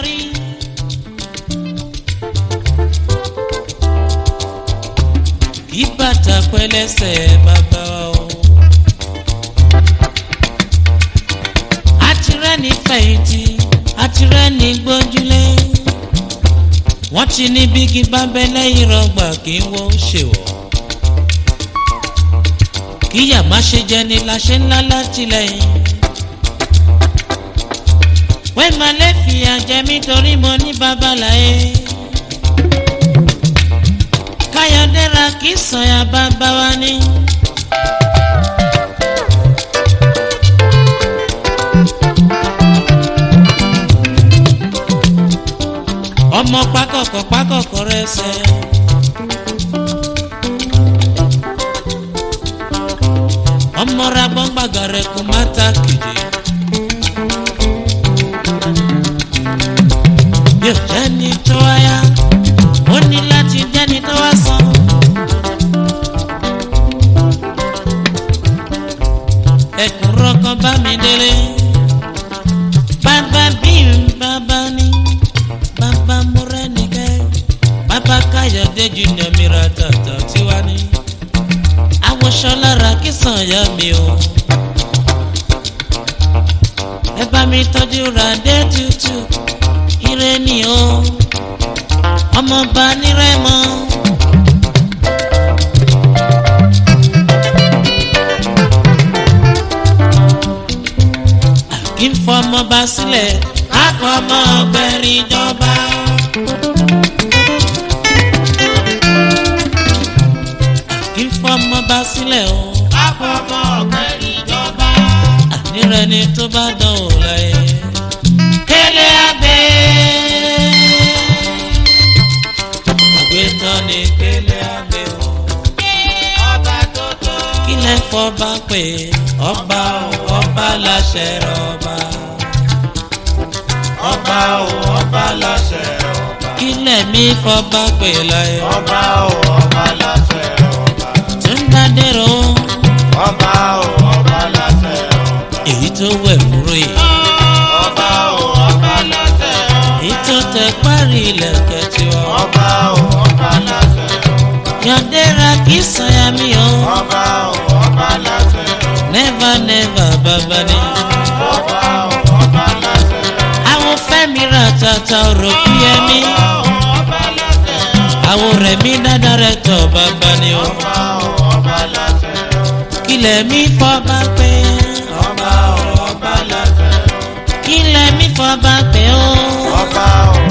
torí. kí bàtà pẹ́lẹ́sẹ̀ bàbá o. àtirẹ́ ní fẹ̀yìntì àtirẹ́ ní gbójúlé. wọ́n ti ní bígi bábẹ́ lẹ́yìn rọgbà kí wọ́n ṣèwọ̀. kíyà má ṣe jẹ́ ni la ṣe ńlá látìlẹ́yìn. wẹ́ẹ́ máa lè fìyà jẹ mí torí mo ní babaláyé. káyọ̀dé ra kí sọ̀yà bàbá wa ní. ọmọ pákọ̀kọ̀ pákọ̀kọ̀ rẹ̀ sẹ́. ọmọ ra gbọ́ngbàgà rẹ̀ kò má ta kìdì. yóò jẹ́ni tó wáyà ó ní láti jẹ́ni tó wá sàn. ẹ̀kúnrọ́ kan bá mi délé. bàbá bí n bàbá ní bàbá múrẹ́nìkẹ́ bàbá káyọ̀dé junior mìíràn tàtà tiwa ní. àwòṣọ lára kí sàn yá mi o. ẹ bá mi tọ́jú ràdé tútù ire ni o ọmọọba nírẹ́mọ. kí n fọmọba sílẹ̀ á fọmọ ọgbẹ́rin jọba. kí n fọmọba sílẹ̀ o á fọmọ ọgbẹ́rin jọba. ànírẹ́ ni tó bá dán o láyé. kélé abẹ́ àgbétán ni kélé abẹ́ o. ọba tó tó. kílẹ̀ fọba pé ọba o ọba láṣẹ rọba. ọba o ọba láṣẹ ọba kílẹ̀ mi fọba pé láyé. ọba o ọba láṣẹ ọba tó ń dádẹ́rọ ọba o ọba láṣẹ ọba èyí tó wẹ̀ múrò yìí. ọba o ọba láṣẹ ọba èyí tó tẹ parí ilẹ̀kẹ̀ tiwa. ọba o ọba láṣẹ ọba yọ̀dẹ́ra kì í sọ̀yà mi o. ọba o ọba láṣẹ ọba never never bàbá ni. ọba o ọba láṣẹ ọba àwọn fẹ́mi ra tata ọ̀rọ̀ kú yẹ mí. ọba láṣẹ ọba àwọn rẹ̀ mí dáadáa rẹ̀ tọ̀ bàbá ni o. ọba o ọba láṣẹ ọba kílẹ̀ mi fọ́ bá pé. ọba o ọba láṣẹ ọba kílẹ̀ mi fọ́ bá pé o. ọba o